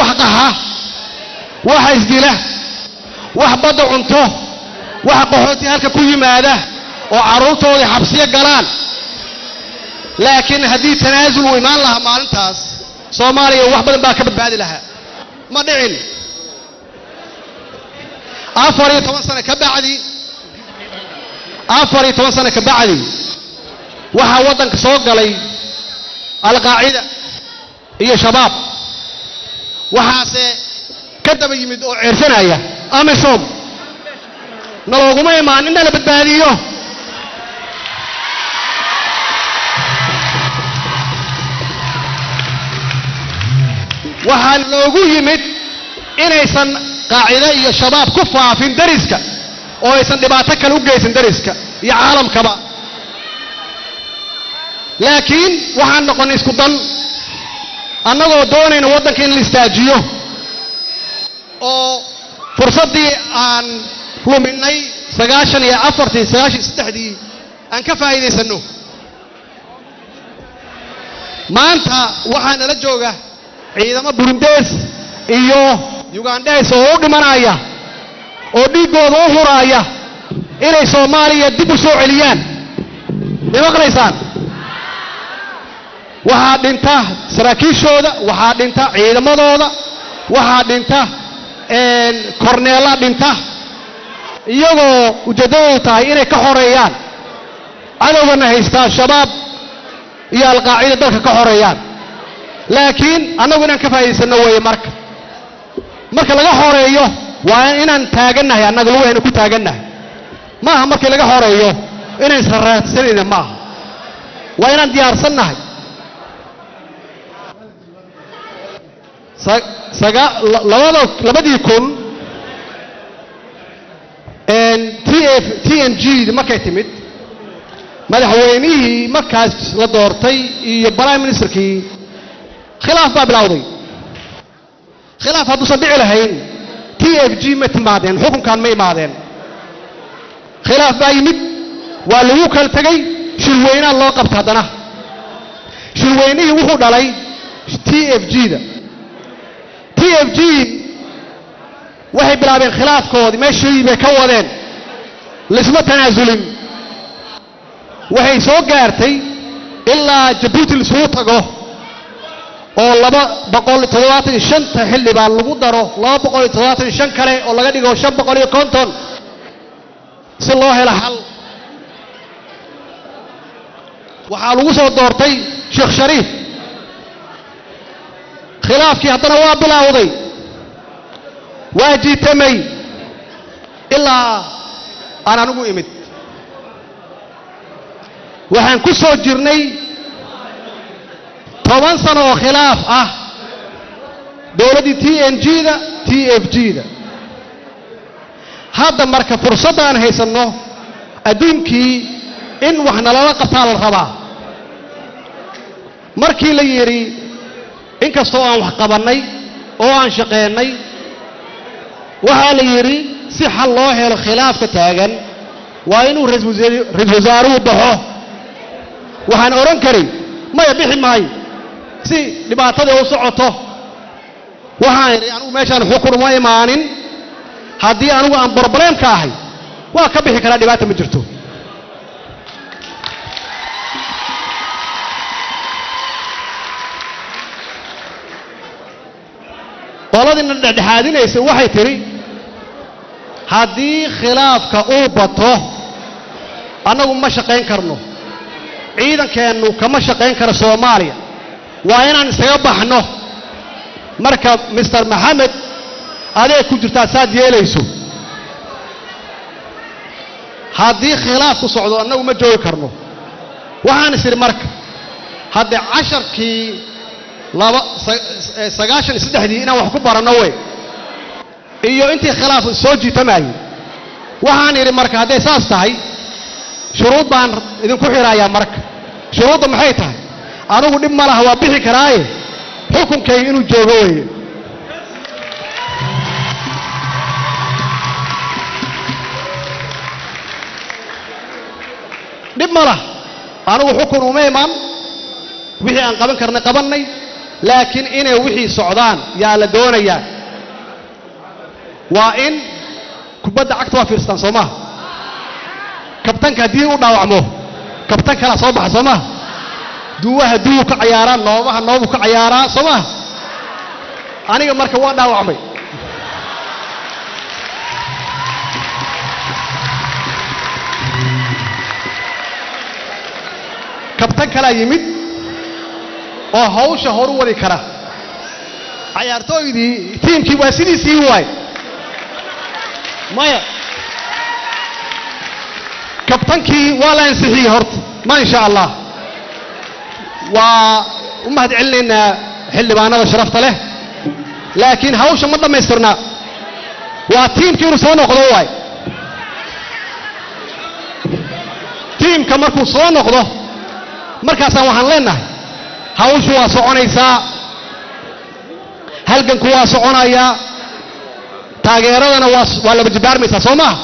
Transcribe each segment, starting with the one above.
wax qaxa waxa isdila wax badda cunto waxa qaxooti halka ku yimaada oo carruurtoodii xabsiyo galaan laakiin haddii tanaasul uu imaan lahaa maalintaas soomaaliya wax badan baa ka badbaadi lahaa ma dhicin afar iyo toban sano ka bacdi afar iyo toban sano ka bacdi waxaa waddanka soo galay alqaacida iyo shabaab waxaase ka daba yimid oo ceersanaya amisom nalooguma imaan in nala badbaadiyo waxaa loogu yimid inaysan qaacide iyo shabaab ku faafin dariska oo aysan dhibaato kale u geysan dariska iyo caalamkaba laakiin waxaan noqonay isku dan annagoo doonayna waddanka in la istaajiyo oo fursaddii aan luminay sagaashan iyo afartii sagaashan iyo saddexdii aan ka faa'iidaysanno maanta waxaa nala jooga ciidamo burundees iyo yugandheys oo u dhimanaya oo dhiiggooda u huraaya inay soomaaliya dib u soo celiyaan may maqlaysaan waxaa dhinta saraakiishooda waxaa dhinta ciidamadooda waxaa dhinta korneella dhinta iyagoo ujeeddadoodu tahay inay ka xoreeyaan cadowgana haystaa shabaab iyo alqaacida dalka ka xoreeyaan laakiin annagu inaan ka faa'iidaysanno weeye marka marka laga xoreeyo waa inaan taagannahay annaga lugahayna ku taagannahay ma aha markii laga xoreeyo inaan israraadsanayna ma aha waa inaan diyaarsannahay labada labadii kun t f t n g markay timid madaxweynihii markaas la doortay iyo prime ministerkii khilaaf baa bilowday khilaaf hadduusan dhici lahayn t f g ma timaadeen xukunkan ma imaadeen khilaaf baa yimid waa lagu kala tegey shirweynaa loo qabta haddana shirweynihii wuxuu dhalay t f g-da t f g waxay bilaabeen khilaafkoodii meeshii bay ka wadeen laisma tanaasulin waxay soo gaartay ilaa jabuuti laisugu tago oo laba boqol iyo toddobaatan iyo shanta xildhibaan lagu daro laba boqol iyo toddobaatan iyo shan kale oo laga dhigo shan boqol iyo konton si loo helo xal waxaa lagu soo doortay sheekh shariif khilaafkii haddana waa bilowday waa jiitamay ilaa aan anigu imid waxaan ku soo jirnay toban sano oo khilaaf ah dowladdii t n g-da t f g-da hadda marka fursadda aan haysanno adduunkii in wax nalala qabtaa la rabaa markii la yidhi inkastoo aan wax qabannay oo aan shaqeennay waxaa la yidhi si xal loo helo khilaafka taagan waa inuu ra-isul wasaaruhu baxo waxaan odhan karay maya bixi maayo si dhibaatadii u socoto waxaan idhi anigu meeshaan xukun uma imaanin haddii anigu aan brobleemka ahay waa ka bixi karaa dhibaata ma jirto qoladiina dhexdhexaadinaysa waxay tidhi haddii khilaafka uu bato annagu ma shaqayn karno ciidankeennu kama shaqayn karo soomaaliya waa inaan isaga baxno marka mister maxamed adeeg ku jirtaa saad yeelayso haddii khilaafku socdo annagu ma joogi karno waxaan is idhi marka haddee casharkii laba sagaashan iyo saddexdii inaan wax ku baranno wey iyo intii khilaaf soo jiitamayay waxaan idhi marka hadday saas tahay shuruud baan idinku xidhayaa marka shuruudda maxay tahay anugu dhib ma laha waa bixi karaaye xukunkayga inuu joogo weeye dhib ma lah anugu xukun uma imaan wixii aan qaban karnay qabannay laakiin inay wixii socdaan yaa la doonayaa waa in kubadda cagta waa fiirstaan soo maha kabtanka haddii u dhaawacmo kabtan kalaa soo baxa soo maha duwaha duwu ka cayaaraa noobaha noobu ka cayaaraa soo maha aniga marka waa dhaawacmay kabtan kalaa yimid oo hawsha horu wadi kara cayaartooydii tiimkii waa sidiisii waay maya kabtankii waa la ansixiyey horta ma insha allah waa u mahad celinaynaa xildhibaanada sharafta leh laakiin hawsha ma dhammaystirna waa tiimkii inuu soo noqdo waay tiimka markuu soo noqdo markaasaan waxaan leenahay hawshu waa soconaysaa halganku waa soconayaa taageeradana waa waa laba jibaarmaysaa soo maaha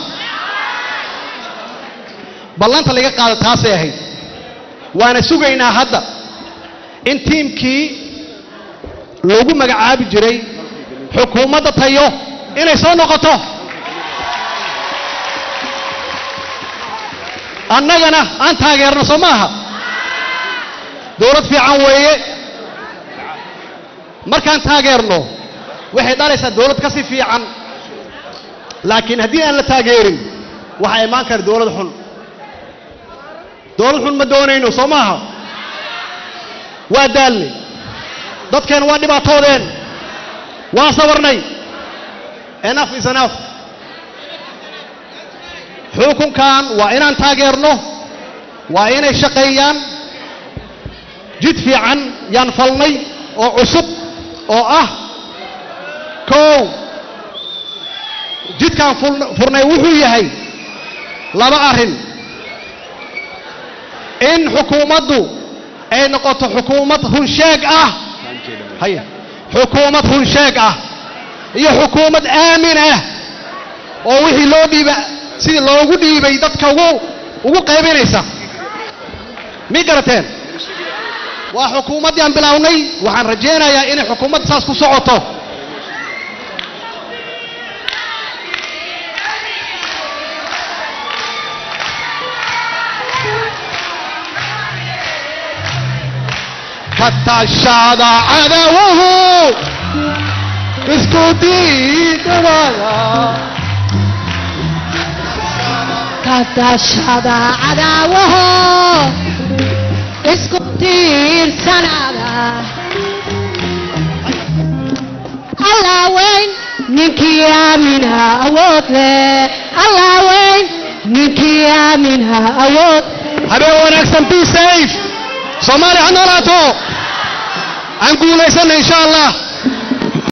ballanta laga qaada taasay ahayd waana sugaynaa hadda in tiimkii loogu magacaabi jiray xukuumadda tayo inay soo noqoto annagana aan taageerno soo maaha dowlad fiican weeye markaan taageerno waxay dhalaysaa dowlad ka si fiican laakiin haddii aan la taageerin waxaa imaan kara dowlad xun dowlad xun ma doonayno soo maaha waa daalnay dadkeen waa dhibaatoodeen waa sabarnay enough is enough xukunkan waa inaan taageerno waa inay shaqeeyaan jid fiican yaan falnay oo cusub oo ah kow jidkaan furnay wuxuu yahay laba arrin in xukuumaddu ay noqoto xukuumad runsheeg ah haya xukuumad runsheeg ah iyo xukuumad aamin ah oo wixii loo dhiiba sidii loogu dhiibay dadka ugu ugu qaybinaysa mi garateen waa xukuumaddii aan bilaawnay waxaan rajaynayaa inay xukuumadda saas ku socoto katashada cadawuhu isku diidabada kadashada cadaawaho isku tiirsanaada allah weyn ninkii aamina awood leh allah weyn ninkii aamina awood habeen wanaagsan be safe soomaaliya ha noolaato aan guulaysanna insha allah